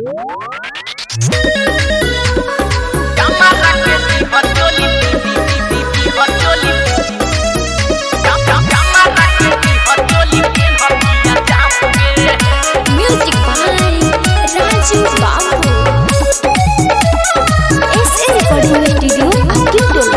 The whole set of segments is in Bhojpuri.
Music by Raju Babu. SA Recording Studio, Akintolo.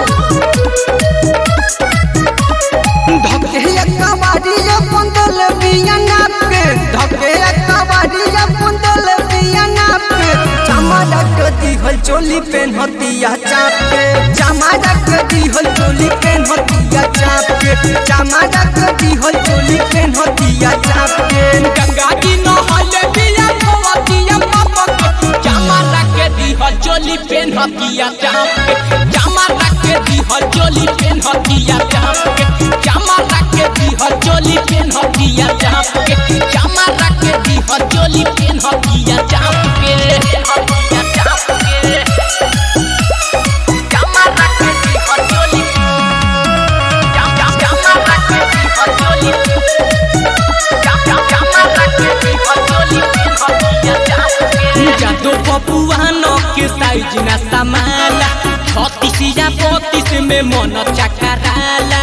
धके कबाड़िया पुंदल बिया नाप के धके कबाड़िया पुंदल बिया नाप के चमाड़ा के दिहल चोली पेन हतिया चाप के चमाड़ा के दिहल चोली पेन हतिया चाप के चमाड़ा के दिहल चोली पेन हतिया चाप के गंगा जी नहले बिया धोवतिया पापा के जामा रखे दीहल चोली पेन हतिया चाप के जामा रखे दीहल चोली पेन हतिया चाप के जामा रखे दीहल चोली पेन हतिया चाप के जामा रखे दीहल चोली पेन हतिया चाप के हतिया चाप के जामा रखे दीहल चोली जाम जाम जामा रखे दीहल चोली जादो बबुआन के साइज ना समाला छत्तीसिया बत्तीस में मन चकराला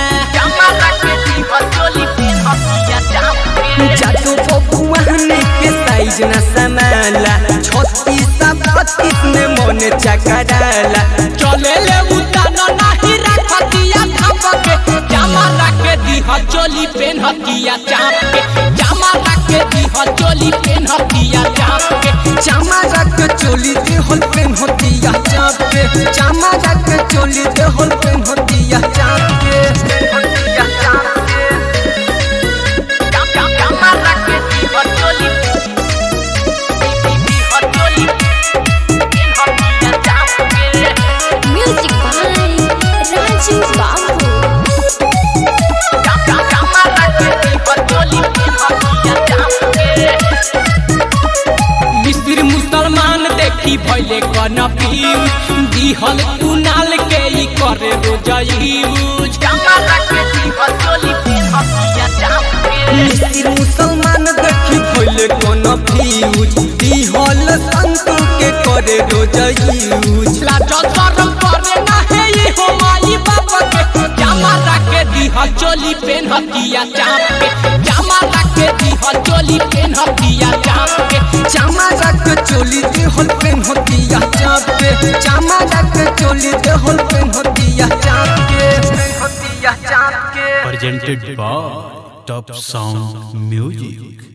जादू बबुआने के साइज न समाला छत्तीस बत्तीस में मन चकराला चले ले उतान नाही रखतिया थाप के जामा रखे दीह चोली पेन हतिया चाप के जामा रखे दीह चोली पेन हतिया चाप के चामा रख चोली दे होल पेन होतिया चाप के चामा रख चोली दे होल पेन होतिया चाप के होतिया चाप के जाम जाम जामा रखे दीह चोली दीह चोली पेन हतिया चाप के Music by Raju Babu. मिस्र मुसलमान देखी भैले कन पीयूज दिहल कुनाल के ई करे रोजयूज मिस्र मुसलमान देखी भइले कोन फ्यूज दिहल संतु के करे रोज यूज लाजो शरम करे ना है ये हो माई बाप के जामा रखे दिहल चोली पेन हतिया चाप के जामा रखे दिहल चोली पेन हतिया चाप के चामा रख चोली दे होल पेन होतिया चाप के चामा रख चोली दे होल पेन होतिया चाप के पेन होतिया चाप के presented by Top Sound Music.